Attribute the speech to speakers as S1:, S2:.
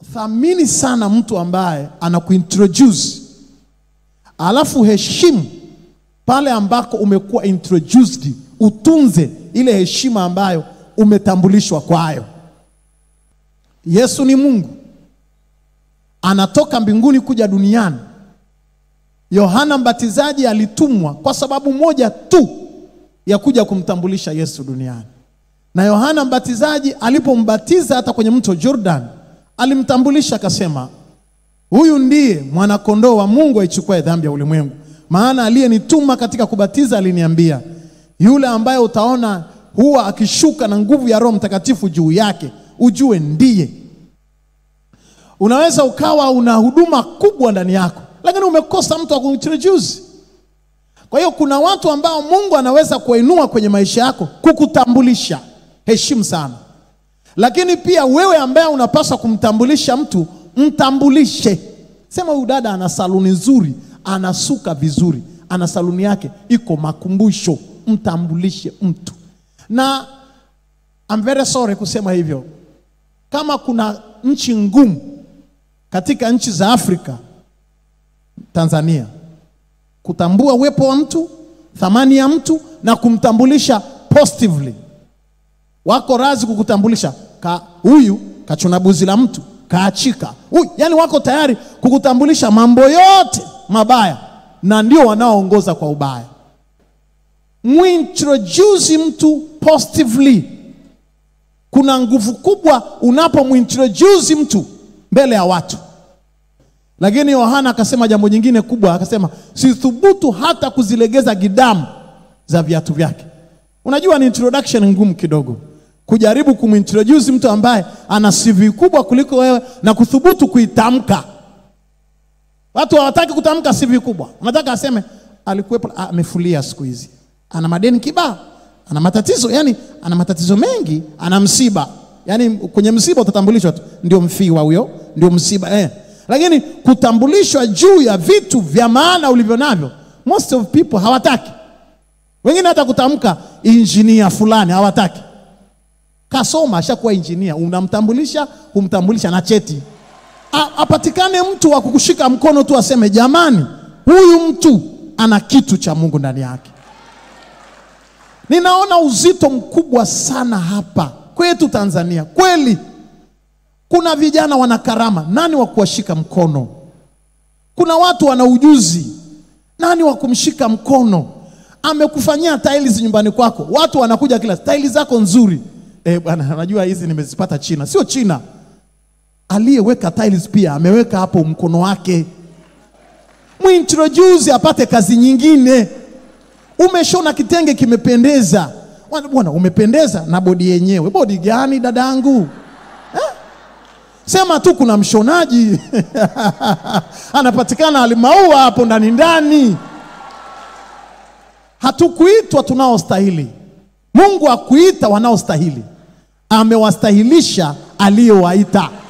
S1: thamini sana mtu ambaye anakuintroduce, alafu heshimu pale ambako umekuwa introduced, utunze ile heshima ambayo umetambulishwa kwayo. Yesu ni Mungu, anatoka mbinguni kuja duniani. Yohana Mbatizaji alitumwa kwa sababu moja tu ya kuja kumtambulisha Yesu duniani. Na Yohana Mbatizaji alipombatiza hata kwenye mto Jordan, alimtambulisha akasema, huyu ndiye mwanakondoo wa Mungu aichukue dhambi ya ulimwengu. Maana aliyenituma katika kubatiza aliniambia, yule ambaye utaona huwa akishuka na nguvu ya Roho Mtakatifu juu yake, ujue ndiye. Unaweza ukawa una huduma kubwa ndani yako, lakini umekosa mtu wa kuintroduce. Kwa hiyo kuna watu ambao Mungu anaweza kuwainua kwenye maisha yako kukutambulisha, heshimu sana. Lakini pia wewe ambaye unapaswa kumtambulisha mtu, mtambulishe. Sema huyu dada ana saluni nzuri, anasuka vizuri, ana saluni yake iko makumbusho, mtambulishe mtu. Na I'm very sorry kusema hivyo, kama kuna nchi ngumu katika nchi za Afrika, Tanzania, kutambua uwepo wa mtu, thamani ya mtu na kumtambulisha positively. Wako razi kukutambulisha ka huyu kachuna buzi la mtu kaachika huyu, yani wako tayari kukutambulisha mambo yote mabaya, na ndio wanaoongoza kwa ubaya. Muintroduce mtu positively. Kuna nguvu kubwa unapomuintroduce mtu mbele ya watu. Lakini Yohana akasema jambo jingine kubwa, akasema sithubutu hata kuzilegeza gidamu za viatu vyake. Unajua ni introduction ngumu kidogo, kujaribu kumintroduce mtu ambaye ana CV kubwa kuliko wewe na kuthubutu kuitamka. Watu hawataki kutamka CV kubwa, wanataka aseme alikuwepo, ah, amefulia siku hizi, ana madeni kibao, ana matatizo, yani ana matatizo mengi, ana msiba. Yani kwenye msiba utatambulishwa tu, ndio mfiwa huyo, ndio msiba eh. Lakini kutambulishwa juu ya vitu vya maana ulivyo navyo, most of people hawataki. Wengine hata kutamka injinia fulani hawataki. Kasoma, ashakuwa injinia, unamtambulisha, humtambulisha na cheti. A, apatikane mtu wa kukushika mkono tu aseme jamani, huyu mtu ana kitu cha Mungu ndani yake. Ninaona uzito mkubwa sana hapa kwetu Tanzania. Kweli kuna vijana wana karama, nani wa kuwashika mkono? Kuna watu wana ujuzi, nani wa kumshika mkono? Amekufanyia tiles nyumbani kwako, watu wanakuja kila tiles zako nzuri. Eh, bwana, najua hizi nimezipata China. Sio China, aliyeweka tiles pia ameweka hapo mkono wake. Muintroduce apate kazi nyingine. Umeshona kitenge kimependeza, bwana, umependeza na bodi yenyewe. Bodi gani dadangu? Sema tu kuna mshonaji anapatikana alimaua hapo ndani ndani. Hatukuitwa tunaostahili. Mungu akuita wanaostahili, amewastahilisha aliyowaita.